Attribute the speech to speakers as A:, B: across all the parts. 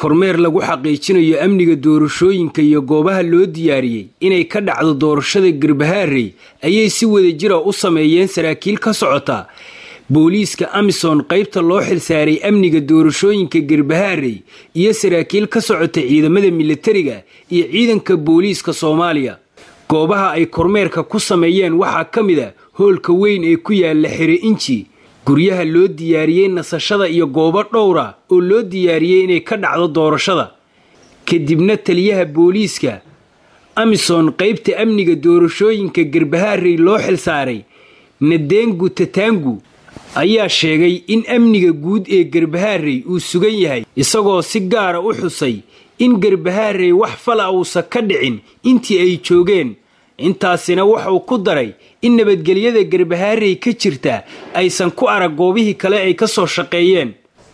A: kormeer lagu xaqiijinayo amniga doorashooyinka iyo goobaha loo diyaariyey inay ka dhacdo doorashada garbahaarey ayay si wadajira u sameeyeen saraakiil ka socota booliiska amisom qaybta loo xilsaaray amniga doorashooyinka garbahaarey iyo saraakiil ka socota ciidamada militariga iyo ciidanka booliiska soomaaliya goobaha ay kormeerka ku sameeyeen waxaa ka mid a hoolka weyn ee ku yaala xere inji guryaha loo diyaariyey nasashada iyo goobo dhowra oo loo diyaariyey inay ka dhacdo doorashada kadibna taliyaha booliiska amisom qaybta amniga doorashooyinka garbahaarey loo xilsaaray nadengu tataangu ayaa sheegay in amniga guud ee garbahaarey uu sugan yahay isagoo si gaara u xusay in garbahaarey wax fala uusan ka dhicin intii ay joogeen intaasina wuxuu ku daray in nabadgelyada garbahaarey ka jirta aysan ku arag goobihii kale ay ka soo shaqeeyeen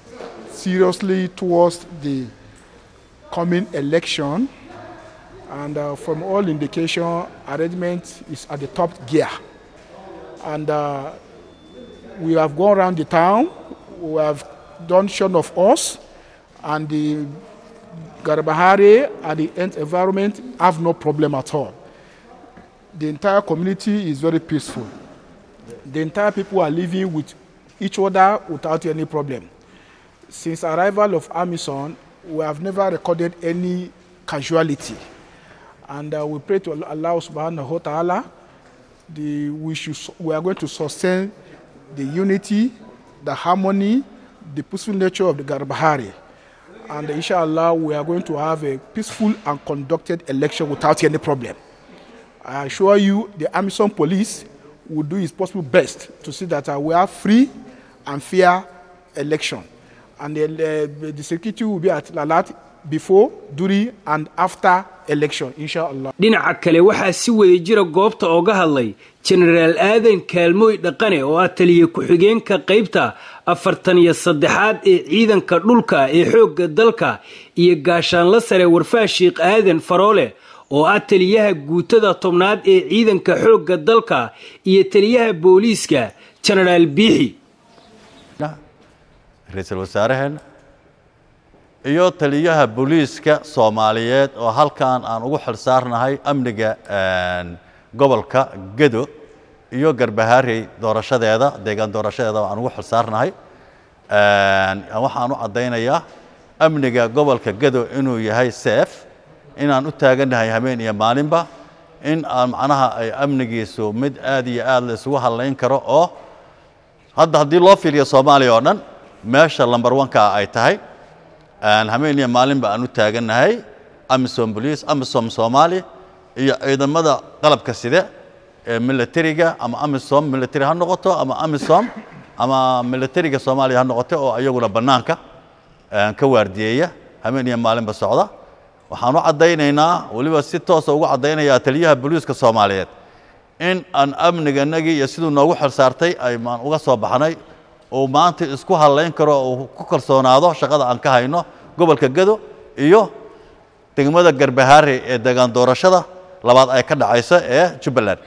B: seriously towards the coming election and uh, from all indication arrangement is at the top gear and uh, we have gone around the town we have done shown of us and the Garbahari and the environment have no problem at all the entire community is very peaceful. The entire people are living with each other without any problem. Since arrival of Amazon, we have never recorded any casualty. And uh, we pray to Allah subhanahu wa ta'ala, the, we, should, we are going to sustain the unity, the harmony, the peaceful nature of the Garbahari. And inshallah, we are going to have a peaceful and conducted election without any problem. I assure you, the Amazon police will do its possible best to see that uh, we have free and fair election. And the, uh, the security will be at alert before, during, and after election, inshallah.
A: dhinaca kale waxaa si wada jira goobta ooga hadlay jenaraal aadan kaalmooy dhaqane oo ah taliya ku-xigeenka qaybta afartan iyo saddexaad ee ciidanka dhulka ee xoogga dalka iyo gaashaanla sare warfaa sheikh aadan faroole oo ah taliyaha guutada tobnaad ee ciidanka xoogga dalka iyo taliyaha booliiska jenaraal biixi
C: ra-iisul wasaaraheenna iyo taliyaha booliiska soomaaliyeed oo halkan aan ugu xilsaarnahay amniga gobolka gedo iyo garbahaarey doorashadeeda deegaan doorashadeeda aan ugu xilsaarnahay waxaan u caddaynayaa amniga gobolka gedo inuu yahay seef inaan u taagannahay habeen iyo maalinba in aan macnaha ay amnigiisu mid aad iyo aad la isugu hadlayn karo oo hadda haddii loo fiiriyo soomaaliya oo dhan meesha lamber oneka ay tahay habeen iyo maalinba aan u taagannahay amisom bolice amisom soomaali iyo ciidamada qalabka side ee militariga ama amisom military ha noqoto ama amisom ama militariga soomaaliya ha noqoto oo iyaguna bannaanka ka waardiyeeya habeen iyo maalinba socda waxaan u caddaynaynaa weliba si toosa ugu caddaynayaa taliyaha booliiska soomaaliyeed in aan amniganagii iyo siduu noogu xilsaartay aymaan uga soo baxnay uu maanta isku hadlayn karo uu ku kalsoonaado shaqada aan ka hayno gobolka gedo iyo degmada garbahaare ee deegaan doorashada labaad ay ka dhacayso ee jubbaland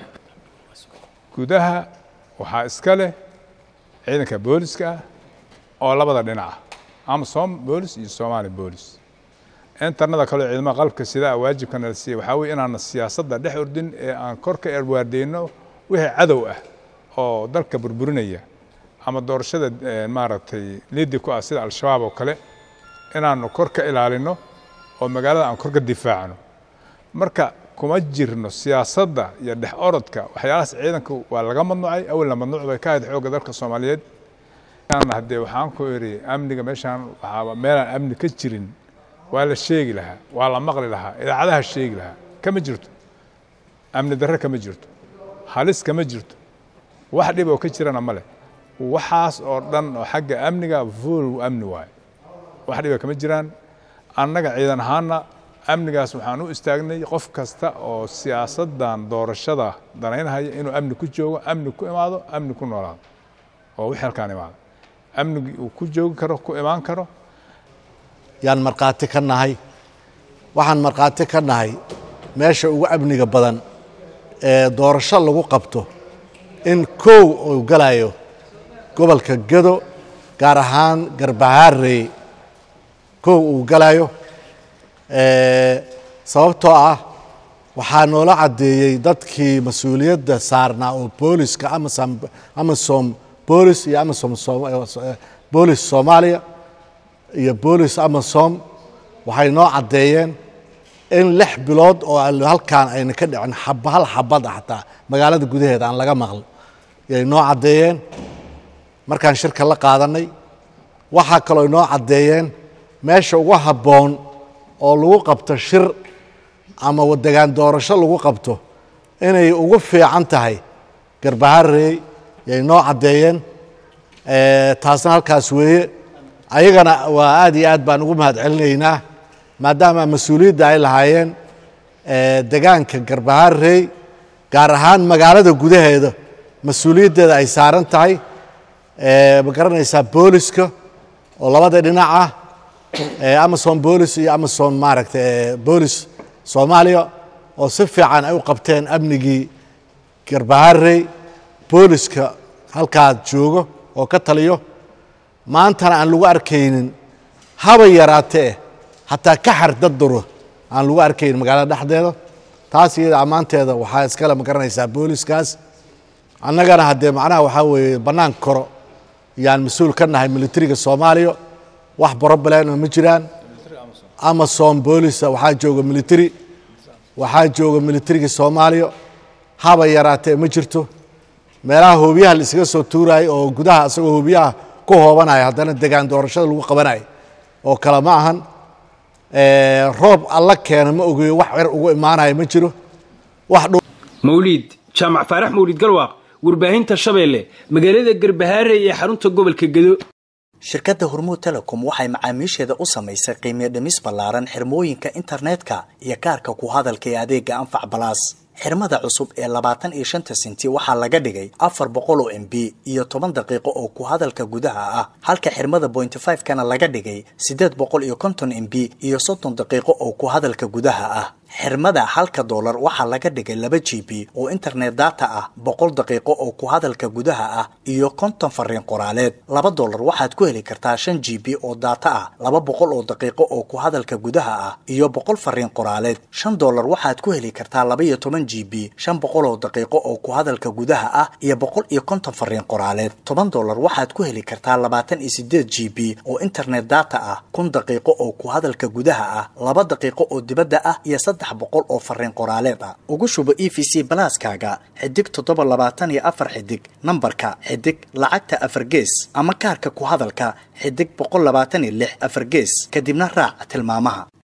D: gudaha waxaa iska leh ciidanka booliska ah oo labada dhinac ah amasom boolis iyo somaali boolis intarnada kaleo ciidamada qalabka sidaa waajibkana la siiya waxaa weye inaana siyaasadda dhex ordin ee aan kor ka erwaardeyno wixii cadow ah oo dalka burburinaya ama doorashada maaragtay liidi ku ah sida al-shabaab oo kale inaanu kor ka ilaalino oo magaalada aan kor ka difaacno marka kuma jirno siyaasadda iyo dhex orodka waxyaalahaas ciidanka waa laga mamnuucay awalna mamnuuc bay ka ahayd xoogga dalka soomaaliyeed haddee waxaan ku iri amniga meeshaan waxaa meelaan amni ka jirin waa la sheegi lahaa waa la maqli lahaa idaacadaha sheegi lahaa kama jirto amni darre kama jirto halis kama jirto wax dhib oo ka jirana ma leh waxaas oo dhan oo xagga amniga fuul amni waaye wax dhiba kama jiraan annaga ciidan ahaana amnigaas waxaan u istaagnay qof kasta oo siyaasaddan doorashada danaynhaya inuu amni ku joogo amni ku imaado amni ku noolaado oo wixii halkaan imaado amnigii uu ku joogi karo ku imaan karo
E: yaan markhaati ka nahay waxaan markhaati ka nahay meesha ugu amniga badan ee doorasho lagu qabto in kow uu galayo gobolka gedo gaar ahaan garbahaarey kow uu galayo sababtoo ah waxaa noola caddeeyey dadkii mas-uuliyadda saarnaa oo booliska amasom amasom boolis iyo amasom boolis soomaaliya iyo boolis amasom waxay noo caddeeyeen in lix bilood oo halkaan ayna ka dhicin xab hal xabad ah xataa magaalada gudaheeda aan laga maql yay noo caddeeyeen markaan shirka la qaadanay waxaa kaloo inoo caddeeyeen meesha ugu habboon oo lagu qabto shir ama degaan doorasho lagu qabto inay ugu fiican tahay garbaharey yay noo caddeeyeen taasna halkaas weeye ayagana waa aad iyo aad baan ugu mahad celinaynaa maadaama mas-uuliyadda ay lahaayeen degaanka garbaharey gaar ahaan magaalada gudaheeda mas-uuliyaddeeda ay saaran tahay ma garanaysaa booliska oo labada dhinac ah amasom boolis iyo amasom maaragta boolis soomaaliya oo si fiican ay u qabteen amnigii garbaharey booliska halkaa joogo oo ka taliyo maantana aan lagu arkaynin haba yaraatee xataa ka xar dadduro aan lagu arkaynin magaalada dhexdeeda taas iyada ammaanteeda waxaa iskale ma garanaysaa booliskaas annagana haddee macnaha waxaa weeye bannaan koro yaan mas-uul ka nahay militariga soomaaliya wax broblema ma jiraan amasom boolisa waxaa jooga military waxaa jooga militariga soomaaliya haba yaraatee ma jirto meelaha hoobiyaha la iskaga soo tuurayo oo gudaha isagoo hoobiyaha ku hoobanaya haddana degaan doorashada lagu qabanayo oo kale ma ahan roob alla keena ma ogeyo wax cer ugu imaanaya ma jiro wax
A: mawliid jaamac faarax mawliid galwaaq warbaahinta shabeelle magaalada garbahaare ee xarunta gobolka gedo
F: shirkadda hormuud telecom waxay macaamiisheeda u samaysay qiimiyo dhimis ballaaran xirmooyinka internetka iyo kaarka ku hadalka ee adeega anfac balaas xirmada cusub ee labaatan iyo shanta senti waxaa laga dhigay afar boqol oo m b iyo toban daqiiqo oo ku hadalka gudaha ah halka xirmada bointy five kana laga dhigay siddeed boqol iyo konton m b iyo soddon daqiiqo oo ku hadalka gudaha ah xirmada halka doolar waxaa laga dhigay laba g b oo internet data ah boqol daqiiqo oo ku hadalka gudaha ah iyo konton fariin qoraaleed laba doolar waxaad ku heli kartaa shan g b oo data ah laba boqol oo daqiiqo oo ku hadalka gudaha ah iyo boqol fariin qoraaleed shan doolar waxaad ku heli kartaa laba iyo toban g b shan boqol oo daqiiqo oo ku hadalka gudaha ah iyo boqol iyo konton fariin qoraaleed toban doolar waxaad ku heli kartaa labaatan iyo sideed g b oo internet data ah kun daqiiqo oo ku hadalka gudaha ah laba daqiiqo oo dibadda ah iyo boqol oo fariin qoraaleed ah ugu shubo e v c balaaskaaga xidig toddoba labaatan iyo afar xidig nambarka xidig lacagta afar gees ama kaarka ku hadalka xidig boqol labaatan iyo lix afar gees kadibna raac tilmaamaha